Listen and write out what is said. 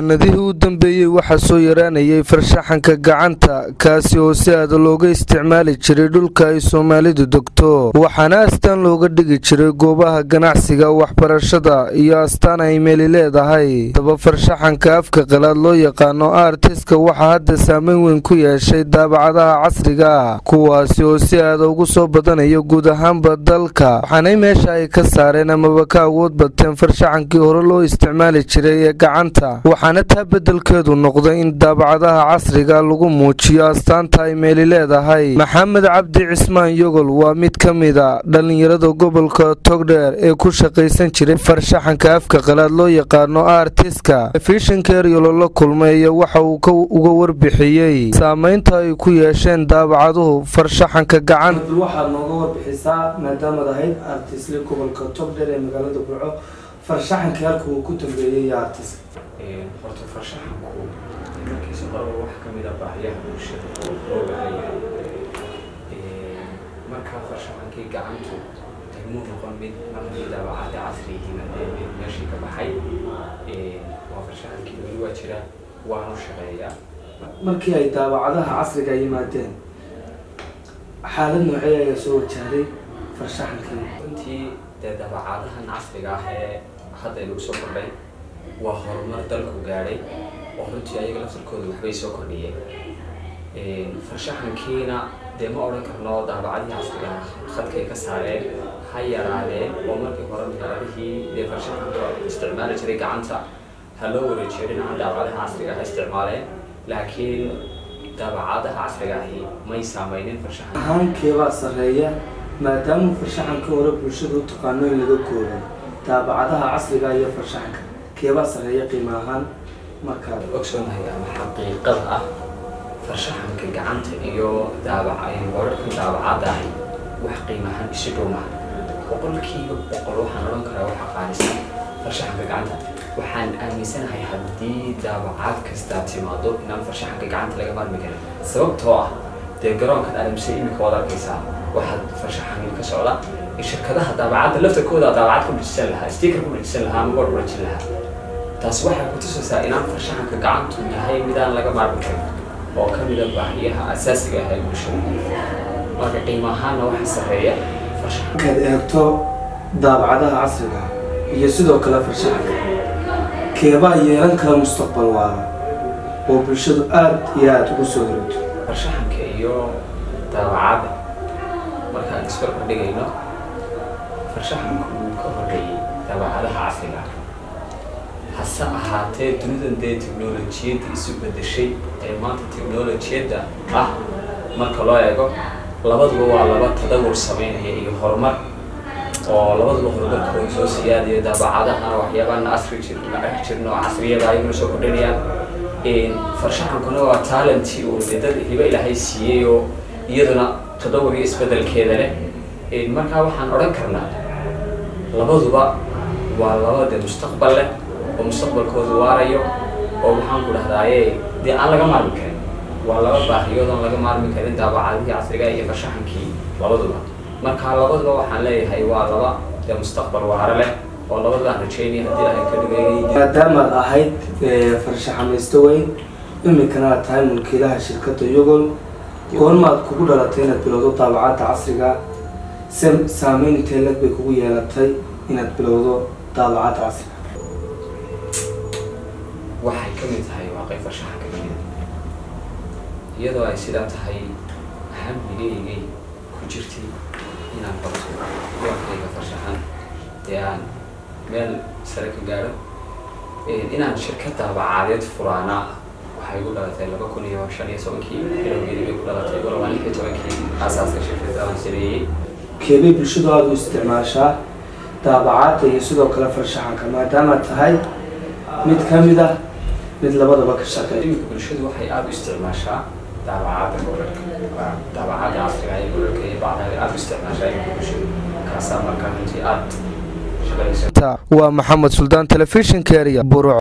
sanadihii u dambeeyey waxaa soo yaraanayay farshaxanka gacanta kaasi oo si aada looga isticmaali jiray dhulka ay soomaalidu degto waxaana astaan looga dhigi jiray goobaha ganacsiga waxbarashada iyo astaan ay meeli leedahay daba farshaxanka afka qalaad loo yaqaano artiska waxaa hadda saameyn weyn ku yeeshay daabacadaha casriga ah kuwaasi oo si aada ugu soo badanaya guud ahaanba dalka waxaanay meesha ay ka saareen amaba ka awood bateen farshaxankii hore loo isticmaali jiray ee gacanta waxaana taa beddelkeedu noqday in daabacadaha casriga lagu muujiyo astaanta ay meeli leedahay maxamed cabdi cismaan yogol waa mid ka mida dhallinyarada gobolka togdheer ee ku shaqaysan jiray farshaxanka afka qalaad loo yaqaano artiska telefishinka eryolo la kulmay waxa uu uga warbixiyey saameynta ay ku yeesheen daabacaduhu farshaxanka gacanta waxaad nooga warbixisaa maadaamaad ahayd artisle gobolka togdheer ee magaalada burco farshaxanka halka uu ku dambeeyey artis horta farshaxanku markiisa horeba wax ka mid a baahiyaha bulshada oo loo baahan yahay markaa farshaxankii gacantu degmuu noqon mid markii daabacada casri yihiin hadee mid meeshii ka baxay waa farshaxankii weli waa jira waanu shaqeeyaa markii ay daabacadaha casriga yimaadeen xaalad noocee ayaa soo wajahday farshaxankii runtii dee daabacadahan casriga ah ee hadda inagu soo kordhay waa horumar dalku gaadhay oo runtii ayaga laftarkooda waxbay soo kordhiyeen farshaxankiina dee ma odhan karno daabacadihii casriga khadkay ka saareen ha yaraadeen oo markii hore magaaladihii dee farshaxanka isticmaali jiray gacanta ha loo wareejiyo dhinaca daabacadaha casriga ha isticmaaleen laakiin daabacadaha casriga ahi may saameynin farshaxan ahaankeebaa sarreeya maadaama farshaxankii hore bulshada u taqaano in laga koobay daabacadaha casriga iyo farshaxanka keebaa sarreeya qiimo ahaan markaad ogsoonahay ama xaqiiqada ah farshaxanka gacanta iyo daabaca wararkan daabacada ahi wax qiimahaan isu dhow maha boqolkiiba boqol waxaan odhan karaa waxa qaalisan farshaxanka gacanta waxaan aaminsanahay haddii daabacaad kastaa timaado inaan farshaxanka gacanta laga maarmi karin sababtoo ah dee garoonkan aadamse imika waad arkaysaa waxaad farshaxan ka socda in shirkadaha daabacadda laftarkooda daabacad ku dhijisan lahaa sticker ku dhijisan lahaa ama board ku dhijin lahaa taas waxay ku tusaysaa inaan farshaxanka gacantu yahay midaan laga maarmi karin oo ka mida baahiyaha asaasiga ah ee bulshada marka qiimo ahaanna waxa sarreeya farshaxanka markaad eegto daabacadaha casriga iyo sidoo kale farshaxanka keebaa yeelan kara mustaqbal waara oo bulshadu aada iyo aada ugu soo horogto farshaxanka iyo daabacadda markaan isbarbar dhigayno farshaxanku wuu ka horreeyey daabacadaha casriga hase ahaatee dunidan dee technolojiyadda isu bedeshay ee maanta technolojiyadda ah marka loo eego labaduba waa laba tadawur sameynaya iyo horumar oo labaduba horumarkooda soo siyaadayo daabacadahana waxyaabana asri jirna arki jirna oo casriyada ayaguna soo kordhinayaan farshaxankuna waa talentii uu dee dad hiba ilaahay siiyey oo iyaduna tadawur iyo isbedelkeeda leh markaa waxaan odhan karnaa labaduba waa laba dee mustaqbal leh oo mustaqbalkoodu waarayo oo maxaan ku dhahdaaye dee aan laga maarmi karin waa laba baahiyood aan laga maarmi karin daabacadihii casriga iyo farshaxankii labaduba marka labaduba waxaan leeyahay waa laba dee mustaqbal waare leh oo labadaan rajeynaya haddii ilahay ka dhigay maadaamaad ahayd farshaxamaysto weyn iminkana aad tahay mulkiilaha shirkadda yogol goormaad kugu dhalatay inaad bilowdo daabacadda casriga se saameyn intee lag bay kugu yeelatay inaad bilowdo daabacadda casriga waxay ka mid tahay waaqay farshaxanka kamida iyadoo ay sidaa tahay hamigeygay ku jirtay inaan barto yoorkayga farshaxan ee aan meel sare ka gaadho inaan shirkad daabacadeed furaana waxay igu dhalatay laba kun iyo shan iyo tobankii bilowgeedii bay ku dhalatay golobaan lix iyo tobankii aasaaska shirkadda aan sameeyey keebay bulshadu aada u isticmaashaa daabacadda iyo sidoo kale farshaxanka maadaamaad tahay mid ka mid ah mid labadaba ka shaqeeya iminka bulshadu waxay aada u isticmaashaa daabacadda gobolka daabacadda casriga ee gobolka iyo bacdaha aada u isticmaashaa iminka bulshadu kaasaa markaa runtii aada shaqaysa waa maxamed suldaan telefishinka eriya buruc